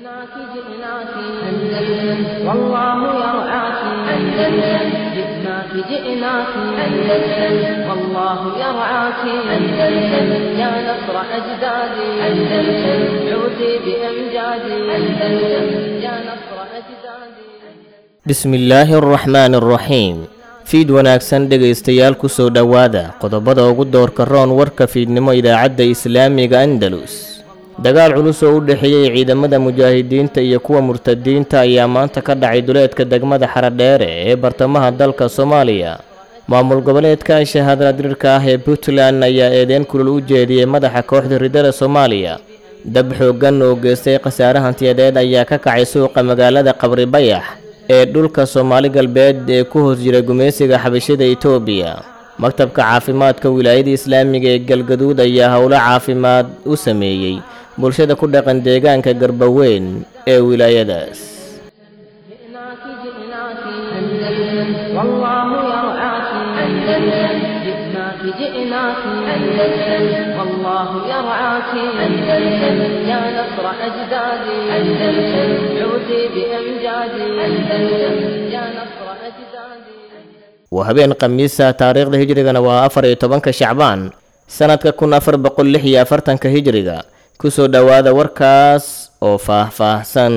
جئناك جئناك أندلس والله يرعاك أندلس جئناك جئناك أندلس والله يرعاك أندلس يا نصر أجدادي أندلس عودي بأمجادي أندلس يا نصر أجدادي bismillaahi araxmaani araxiim fiid wanaagsan dhegaystayaal ku soo dhowaada qodobada ugu doorka roon warka fiidnimo idaacadda islaamiga andalus dagaal culus oo u dhexeeyey ciidamada mujaahidiinta iyo kuwa murtadiinta ayaa maanta ka dhacay duleedka degmada xaradheere ee bartamaha dalka soomaaliya maamul goboleedka shahaadada dirirka ah ee puntland ayaa eedeyn kulul u jeediyey madaxa kooxda ridada soomaaliya dab xooggan oo geystay khasaare hantiyadeed ayaa ka kacay suuqa magaalada qabri bayax ee dhulka soomaali galbeed ee ku hoos jira gumaysiga xabashida etoobiya maktabka caafimaadka wilaayada islaamiga ee galgaduud ayaa howlo caafimaad u sameeyey bulshada ku dhaqan deegaanka garbaweyn ee wilaayadaas جئناك جئناك أندلس والله يرعاك أندلس جئناك جئناك أندلس والله يرعاك أندلس يا نصر أجدادي أندلس عودي بأمجادي أندلس يا نصر أجدادي waa habeen khamiisa taariikhda hijrigana waa afar iyo tobanka shacbaan sannadka kun afar boqol lix iyo afartanka hijriga kusoo dhowaada warkaas oo faah-faahsan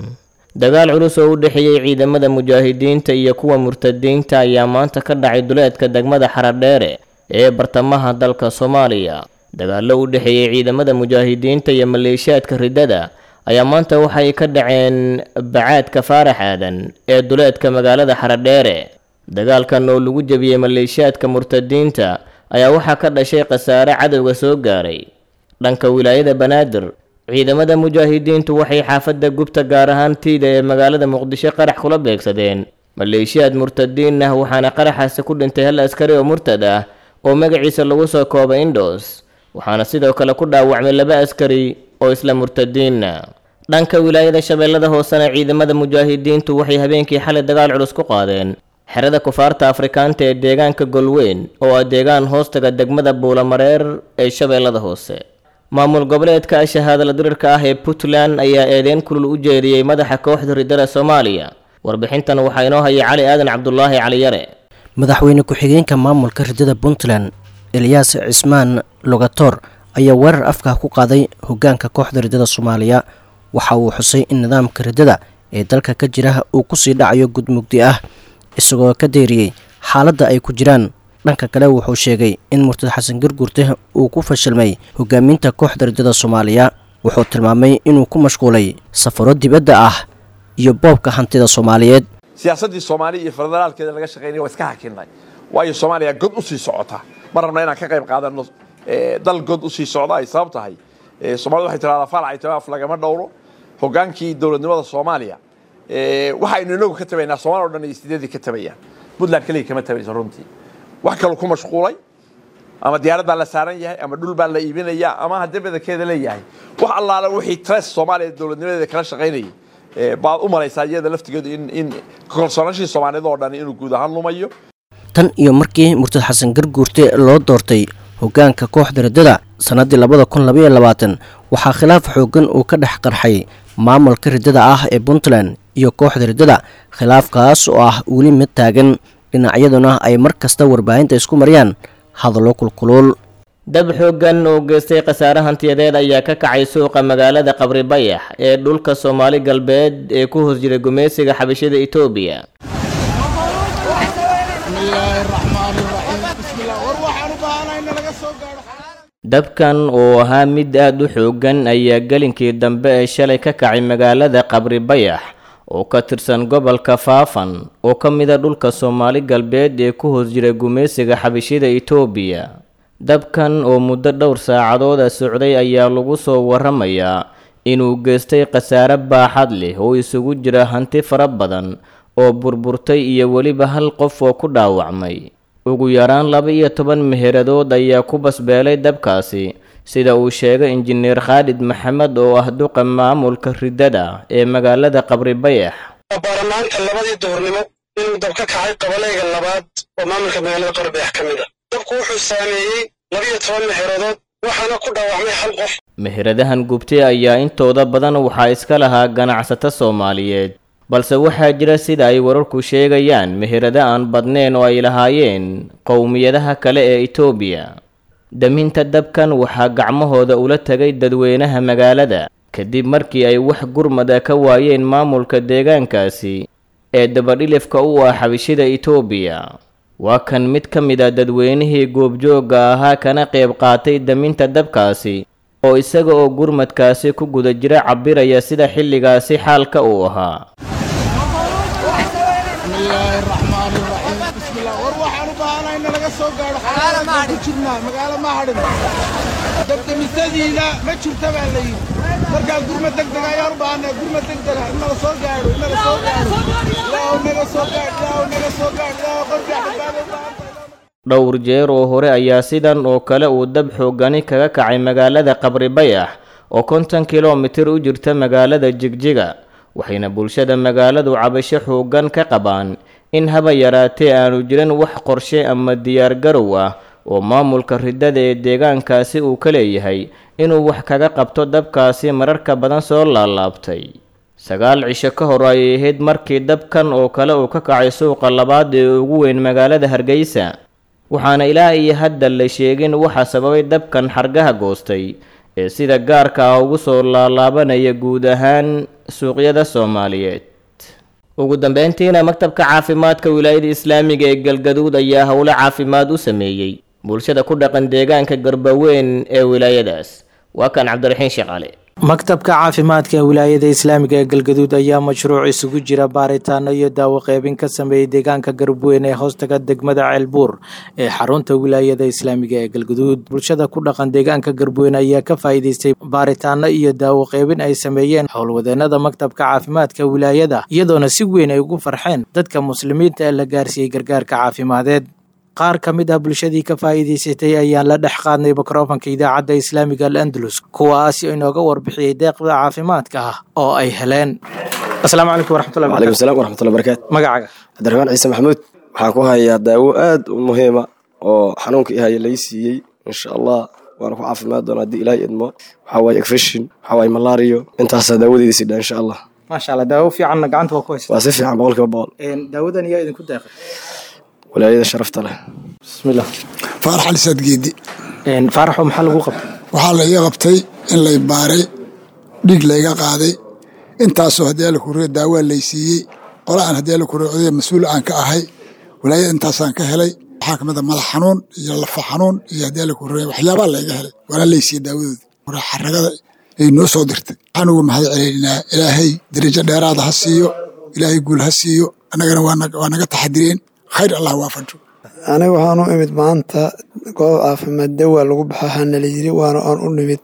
dagaal culus oo u dhexeeyey ciidamada mujaahidiinta iyo kuwa murtadiinta ayaa maanta ka dhacay duleedka degmada xaradheere ee bartamaha dalka soomaaliya dagaallo u dhexeeyey ciidamada mujaahidiinta iyo maleeshiyaadka riddada ayaa maanta waxay ka dhaceen bacaadka faarax aadan ee duleedka magaalada xaradheere dagaalkan oo lagu jebiyey maleeshiyaadka murtadiinta ayaa waxaa ka dhashay khasaare cadowga soo gaaray dhanka wilaayada banaadir ciidamada mujaahidiintu waxay xaafadda gubta gaar ahaan tiida ee magaalada muqdisho qarax kula beegsadeen maleeshiyaad murtadiin ah waxaana qaraxaasi ku dhintay hal askari oo murtad ah oo magaciisa lagu soo koobay indhos waxaana sidoo kale ku dhaawacmay laba askari oo isla murtadiinna dhanka wilaayada shabeellada hoosena ciidamada mujaahidiintu waxay habeenkii xalay dagaal culus ku qaadeen xerada kufaarta afrikaanta ee deegaanka golweyn oo ah deegaan hoostaga degmada buulamareer ee shabeellada hoose maamul goboleedka shahaadala dirirka ah ee puntland ayaa eedeyn kulul u jeediyey madaxa kooxda ridada soomaaliya warbixintan waxaa inoo hayay cali aadan cabdulaahi caliyare madaxweyne ku-xigeenka maamulka ridada puntland elyaas cismaan logator ayaa weerar afka ku qaaday hogaanka kooxda ridada soomaaliya waxa uu xusay in nidaamka ridada ee dalka ka jira uu kusii dhacayo gudmugdi ah isagoo ka deeriyey xaaladda ay ku jiraan dhanka kale wuxuu sheegay in murtad xasan garguurte uu ku fashilmay hogaaminta kooxda ridada soomaaliya wuxuu tilmaamay inuu ku mashquulay safaro dibadda ah iyo boobka hantida soomaaliyeed siyaasaddii soomaaliya iyo federaalkeeda laga shaqaynaya waa iska hakinay waayo soomaaliya god usii socota ma rabna inaan ka qayb qaadano dal god usii socda ay sabab tahay somalida waxay tirahdaa faalac itimaaf lagama dhowro hogaankii dowladnimada soomaaliya waxaynu inagu ka tabaynaa somalia o dhan iyo sideedii ka tabayaan puntland keliya kama tabayso runtii wax kaloo ku mashquulay ama diyaarad baa la saaran yahay ama dhul baa la iibinaya ama haddii badankeeda leeyahay wax allaala wixii tres soomaaliya dowladnimadeeda kala shaqaynayay baad u malaysaa iyada laftigeedu in in kalsoonashii soomaaliyada oo dhan inuu guud ahaan lumayo tan iyo markii murtad xasan garguurte loo doortay hogaanka kooxda riddada sannaddii labada kun labaiyo labaatan waxaa khilaaf xooggan uu ka dhex qarxay maamulka riddada ah ee puntland iyo kooxda riddada khilaafkaas oo ah weli mid taagan dhinacyaduna ay mar kasta warbaahinta isku mariyaan hadallo kulkuluul dab xooggan oo geystay khasaare hantiyadeed ayaa ka kacay suuqa magaalada qabri bayax ee dhulka soomaali galbeed ee ku hoos jira gumaysiga xabashida etoobiya dabkan oo ahaa mid aada u xooggan ayaa gelinkii dambe ee shalay ka kacay magaalada qabri bayax oo ka tirsan gobolka faafan oo ka mida dhulka soomaali galbeed ee ku hoos jira gumaysiga xabashida etoobiya dabkan oo muddo dhowr saacadooda socday ayaa lagu soo waramayaa inuu geystay khasaare baaxad leh oo isugu jira hanti fara badan oo burburtay iyo weliba hal qof oo ku dhaawacmay ugu yaraan laba iyo toban meheradood ayaa ku basbeelay dabkaasi sida uu sheegay injineer khaalid maxamed oo ah duqa maamulka riddada ee magaalada qabri bayax baarlamaanka labadii duhurnimo inuu dab ka kacay qabalayga labaad oo maamulka magaalada qorbeex ka mid a dabku wuxuu saameeyey labiyo toban meheeradood waxaana ku dhaawacmay hal qof meheradahan gubtay ayaa intooda badan waxaa iska lahaa ganacsato soomaaliyeed balse waxaa jira sida ay wararku sheegayaan meherado aan badnayn oo ay lahaayeen qowmiyadaha kale ee itoobiya daminta dabkan waxaa gacmahooda ula tegay dadweynaha magaalada kadib markii ay wax gurmada ka waayeen maamulka deegaankaasi ee dabadhilifka u ah xabishida itoobiya waa kan mid ka mid a dadweynihii goobjoogga ahaa kana qayb qaatay daminta dabkaasi oo isaga oo gurmadkaasi ku guda jira cabbiraya sida xilligaasi xaalka uu ahaa bismillaahi raxmaani raxiim bismillah war waxaan u baahanahay in laga soo gaadho xaalada ku jirnaa magaalo ma hadhin dabdamisadiina ma jirta baa la yidhi markaa gurma degdeg ayaan u baahannahay gurma degdega in naga soo gaadho in naga soo gaadho ilaahu naga soo gaadh ilaahu naga soo gaadh ilaahu qofka badbaado u baahan tahay dhowr jeer oo hore ayaa sidan oo kale uu dab xoogani kaga kacay magaalada qabri bayax oo konton kilomitir u jirta magaalada jigjiga waxayna bulshada magaaladu cabasho xooggan ka qabaan in haba yaraatee aanu jirin wax qorshe ama diyaargarow ah oo maamulka ridada ee deegaankaasi uu ka leeyahay inuu wax kaga qabto dabkaasi mararka badan soo laalaabtay sagaal cisho ka hor ayay ahayd markii dabkan oo kale uu ka kacay suuqa labaad ee ugu weyn magaalada hargeysa waxaana ilaa iyo hadda la sheegin waxa sababay dabkan xargaha goostay ee sida gaarka ah ugu soo laalaabanaya guud ahaan suuqyada soomaaliyeed ugu dambeyntiina maktabka caafimaadka wilaayada islaamiga ee galgaduud ayaa howlo caafimaad u sameeyey bulshada ku dhaqan deegaanka garbaweyn ee wilaayadaas waa kan cabdiraxiin sheekale maktabka caafimaadka ee wilaayada islaamiga ee galgaduud ayaa mashruuc isugu jira baaritaano iyo daawo qeybin ka sameeyey deegaanka garabweyn ee hoostaga degmada ceelbuur ee xarunta wilaayada islaamiga ee galgaduud bulshada ku dhaqan deegaanka garabweyn ayaa ka faa'iideystay baaritaano iyo daawo qeybin ay sameeyeen howlwadeenada maktabka caafimaadka wilaayada iyadoona si weyn ay ugu farxeen dadka muslimiinta ee la gaarsiiyey gargaarka caafimadeed qaar ka mid ah bulshadii ka faa'iidaysatay ayaan la dhex qaadnay mikrofanka idaacadda islaamiga al andalus kuwaasi inooga warbixiyey deeqda caafimaadka ah oo ay heleen asalaamu calaykum waraxmatullahi waalaikum salaam waraxmatullahi barakaatu magacaaga cabdiraxmaan ciise maxamuud waxaan ku hayaa daawo aad u muhiima oo xanuunka ihaya lai siiyey insha allah waana ku caafimaad doona haddii ilaahay idmo waxaa waaye efeshin waxaa waaye malario intaasaa daawadeeda sidha insha allah maasha allah daawo fiicanna gacanta waa ku haysta waa si fiican boqolkiiba boqol daawadan yaa idinku deeqay walaayada sharafta leh bismillah faarax ali saadgeedi faaraxo maxaa lagu qabtay waxaa layga qabtay in lay baaray dhiig layga qaaday intaasoo haddii alla kuree daawaa lay siiyey qola aan haddii alla kuree odaya mas-uul aan ka ahay walaayada intaasaan ka helay waxaa kamid a madax xanuun iyo lafa xanuun iyo haddii alla kuree waxyaabaa layga helay waana lay siiyey daawadooda xaragada ay noo soo dirtay waxaan ugu mahad celinaynaa ilaahay darajo dheeraada ha siiyo ilaahay guul ha siiyo annagana waa naga taxadireen khayr allah waafajo aniga waxaan u imid maanta goob caafimaad dawaa lagu baxa hana la yiri waana aan u nimid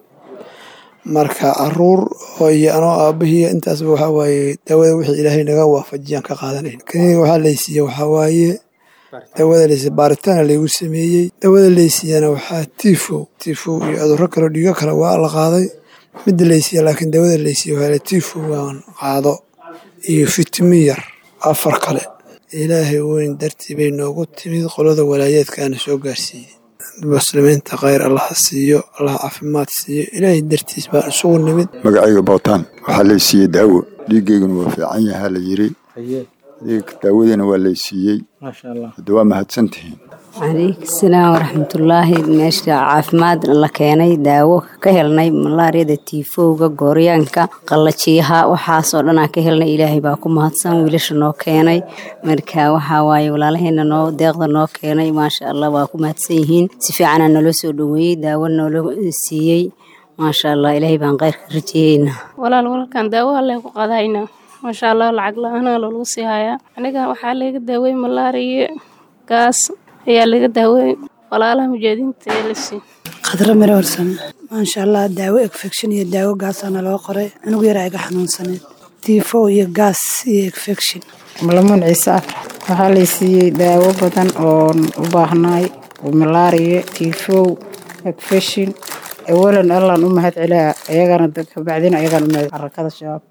marka caruur iyo anoo aabahii intaasba waxaa waaye dawada wixii ilaahay naga waafajiyaan ka qaadanayn kaniga waxaa laysiiye waxaa waaye dawada laysiiye baaritaana laygu sameeyey dawada laysiiyana waxaa tiifow tiifow iyo cudurro kaleo dhiigo kale waa la qaaday midda laysiiye laakiin dawada laysiiye waxaa tiifow waan qaado iyo fitimi yar afar kale ilaahay weyn dartii bay noogu timid qolada walaayaedkaana soo gaarsiiyey muslimiinta khayr allaha siiyo allah caafimaad siiyo ilaahay dartiis baan isugu nimid magacayga bootaan waxaa lay siiyey daawo dhiiggeyguna waa fiican yahaa la yiri daawadiina waa lay siiyey hadda waa mahadsantihiin calaykum salaam waraxmatullaahi meesha caafimaad la keenay daawo ka helnay malaariyada tiifowga gooryaanka qallajiyaha waxaasoo dhan aan ka helnay ilaahay baa ku mahadsan wiilasha noo keenay marka waxaa waaye walaalaheena noo deeqda noo keenay maasha allah waa ku mahadsan yihiin si fiicanaa naloo soo dhoweeyey daawo noola siiyey maasha allah ilaahay baan kheyrka rajeeyeyna walaal walaalkan daawo alle ku qadayna maasha allah lacag la-aana loolagu sii hayaa aniga waxaa laga daawey malaariya gaas ayaa laga daawey walaalaha mujaahadiinta ee la sii khadra miro warsame maasha allah daawo infection iyo daawo gaasaana loo qoray anigu yaraa iga xanuunsaneed tiifow iyo gaas iyo infection malamuun ciise afrax waxaa lay siiyey daawo badan oon u baahnaay malaariya tiifow infection awalan allaan u mahad celaa ayagana kabacdina ayagaan u mahad xarakada shabaab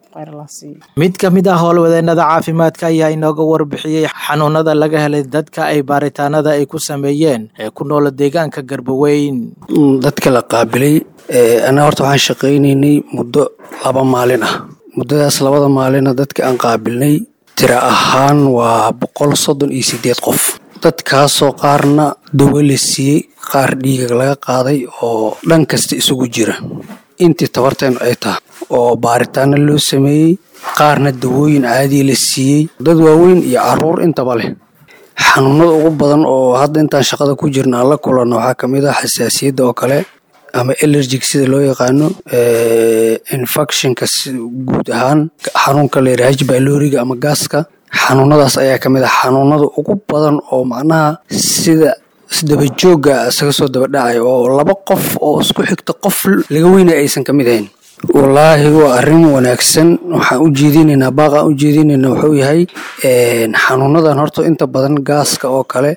mid ka mid ah howlwadeenada caafimaadka ayaa inooga warbixiyey xanuunada laga helay dadka ay baaritaanada ay ku sameeyeen ee ku noola deegaanka garbaweyn dadka la qaabilay anaa horta waxaan shaqaynaynay muddo laba maalin ah muddadaas labada maalina dadka aan qaabilnay tira ahaan waa boqol soddon iyo sideed qof dadkaasoo qaarna dawo la siiyey qaar dhiiga laga qaaday oo dhan kasta isugu jira intii tabarteenu ay tahay oo baaritaano loo sameeyey qaarna dawooyin caadiya la siiyey dad waaweyn iyo caruur intaba leh xanuunada ugu badan oo hadda intaan shaqada ku jirna aan la kulanno waxaa ka mid ah xasaasiyadda oo kale ama elergic sida loo yaqaano infectionka guud ahaan xanuunka la yidhaha hbyloriga ama gaaska xanuunadaas ayaa ka mid ah xanuunada ugu badan oo macnaha sida isdabajooga isaga soo dabadhacay oo laba qof oo isku xigta qof laga weynay aysan ka mid ahayn wallaahi waa arrin wanaagsan waxaan u jeedinaynaa baaqaan u jeedinaynaa wuxuu yahay xanuunadan horta inta badan gaaska oo kale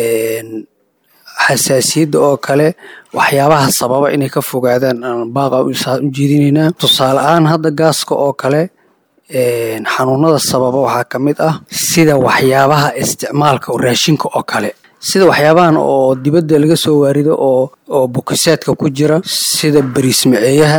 xasaasiyadda oo kale waxyaabaha sababa inay ka fogaadaan aan baaqa u jeedinaynaa tusaale ahaan hadda gaaska oo kale xanuunada sababa waxaa ka mid ah sida waxyaabaha isticmaalka raashinka oo kale sida waxyaabahan oo dibadda laga soo waarido oo oo bukisaadka ku jira sida bariismaceeyaha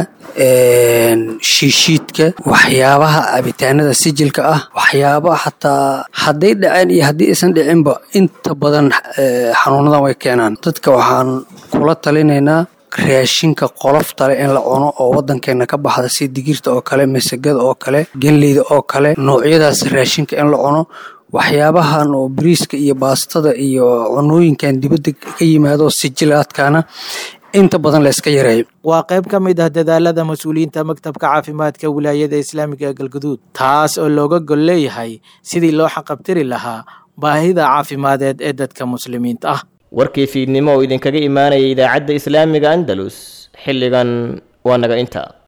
shiishiidka waxyaabaha cabitaanada sijilka ah waxyaaba xataa hadday dhaceen iyo haddii aysan dhicinba inta badan xanuunadan way keenaan dadka waxaan kula talinaynaa raashinka qoloftale in la cuno oo wadankeena ka baxda sida digirta oo kale masagada oo kale genleyda oo kale noocyadaas raashinka in la cuno waxyaabahan oo bariiska iyo baastada iyo cunooyinkan dibadda ka yimaado sijilaadkana inta badan la iska yareeyo waa qayb ka mid ah dadaalada mas-uuliyiinta maktabka caafimaadka wilaayada islaamiga ee galguduud taas oo looga gol leeyahay sidii loo xaqabtiri lahaa baahida caafimadeed ee dadka muslimiinta ah warkii fiidnimo oo idinkaga imaanaya idaacadda islaamiga andalus xilligan waa naga inta